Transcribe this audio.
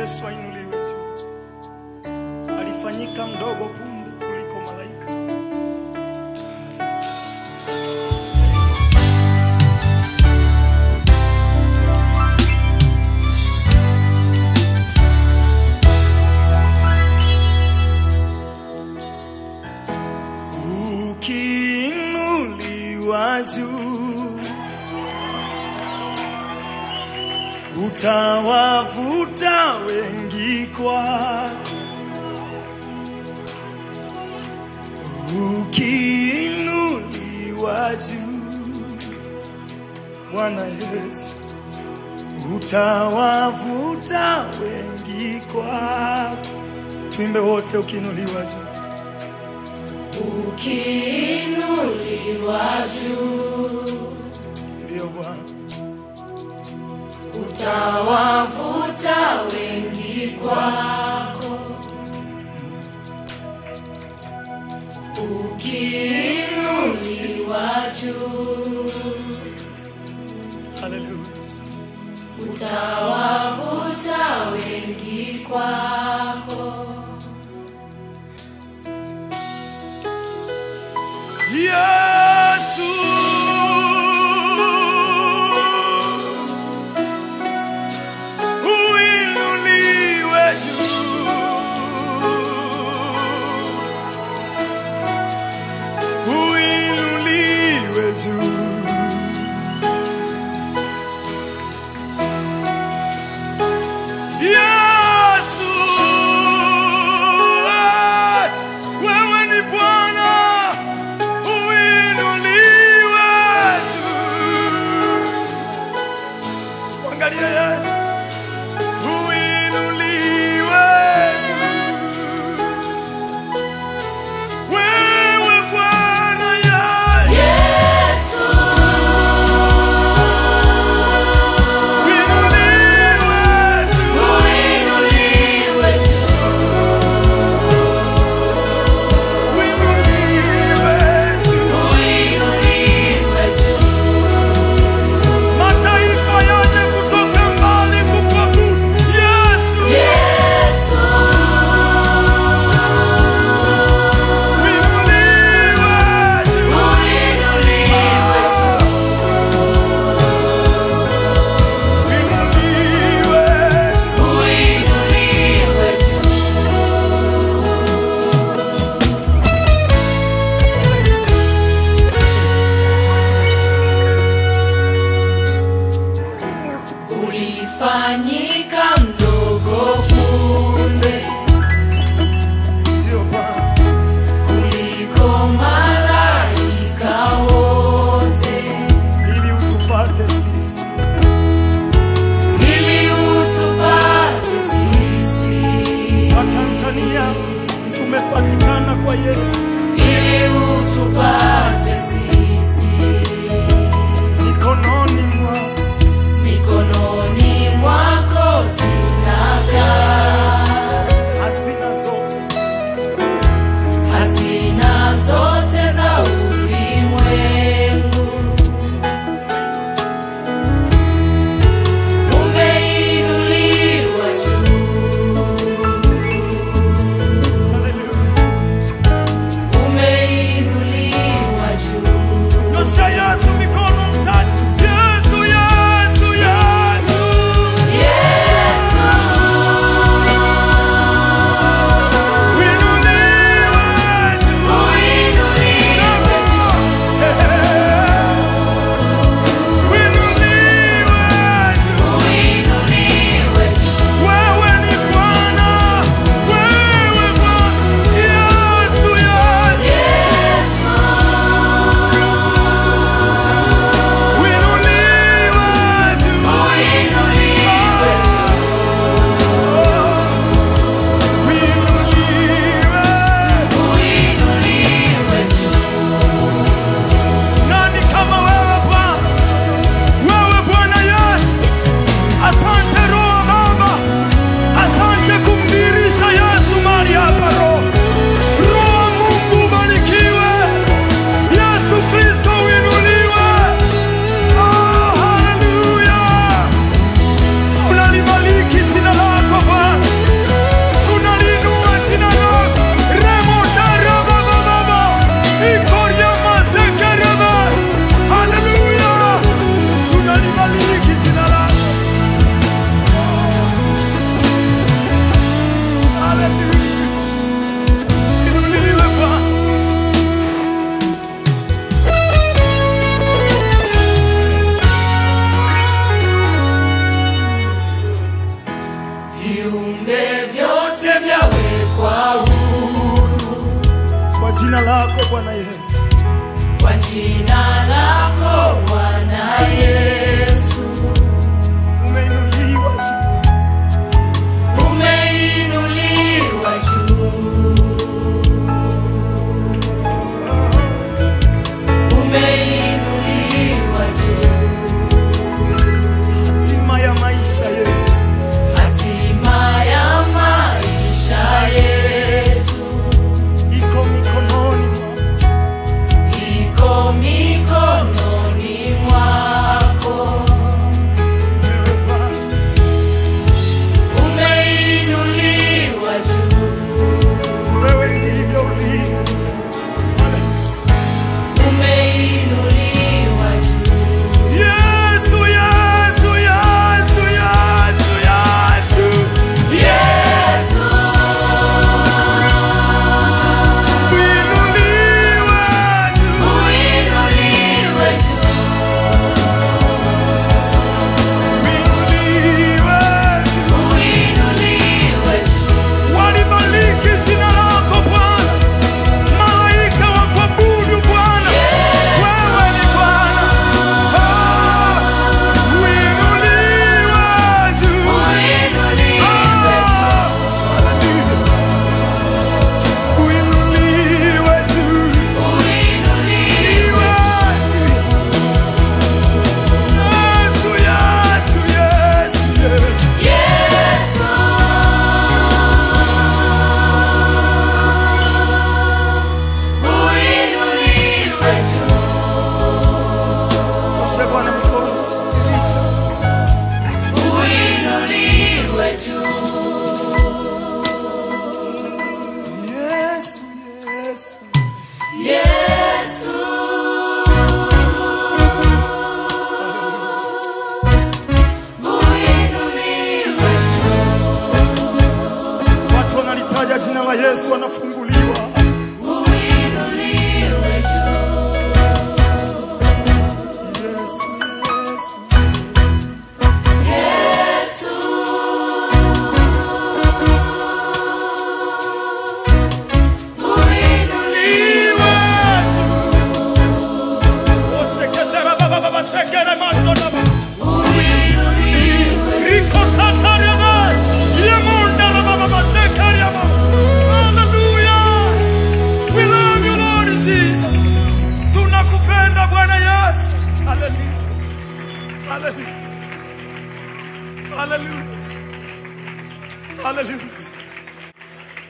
Yesu ainuliwe juu. Alifanyika mdogo punde kuliko malaika. Ukiinuliwa juu utawavuta wengi kwako. Ukiinuliwa juu, Bwana Yesu, utawavuta wengi kwako. Tuimbe wote, ukiinuliwa juu. Ukiinuliwa juu, Ndiyo Bwana, utawavuta wengi kwako. Ukiinuliwa juu, haleluya. utawavuta wengi kwako. Yesu uinuliwe juu, uinuliwe juu. Yesu, eh, wewe ni Bwana uinuliwe juu. Mwangalie Yesu, uinuliwe juu. Wewe Bwana yeye, Yesu, uinuliwe juu. uinuliwe Uinuliwe juu. uinuliwe juu. Mataifa yaje kutoka mbali kukuabudu. Yesu, Yesu, uinuliwe juu. uinuliwe juu. Uinuliwe juu. Uinuliwe juu. Ulifanyika mdogo punde Ndio Bwana. kuliko malaika wote, ili utupate sisi. ili utupate sisi, Watanzania tumepatikana kwa Yesu. ili utupate sisi. Mikononi mwako mikononi mwako lako Bwana Yesu. kwa jina lako Bwana Yesu, Umeinuliwa juu. umeinuliwa juu, umeinuliwa juu, Hatima ya maisha yetu hatima ya maisha yetu iko mikononi mwako. iko mikononi mwako. Wewe Bwana, Umeinuliwa juu, wewe ndivyo ulivyo. umeinuliwa juu. Yesu, Yesu, Yesu, Yesu, Yesu. Yesu, Uinuliwe juu. uinuliwe juu, Uinuliwe juu. uinuliwe juu. Walibariki jina lako Bwana, malaika wa kuabudu Bwana, wewe ni Bwana. Ah, uinuliwe juu. Uinuliwe Ah, haleluya. Uinuliwe juu. uinuliwe Yesu, Yesu, Yesu, Yesu. Yesu. Uinuliwe juu, Osha Bwana mikono. Rudisha. uinuliwe juu. Yesu, Yesu. Yesu, uinuliwe Watu wanalitaja jina la Yesu wanafunguliwa. uinuliwe juu. Yesu, Yesu. Yesu, uinuliwe Oseketera baba baba sekere manzo na baba. uinuliwe Riko katare ba. Yemunda na baba baba sekere ya baba. Hallelujah. We love you Lord Jesus. Tunakupenda Bwana Yesu. Hallelujah. Hallelujah. Hallelujah. Hallelujah.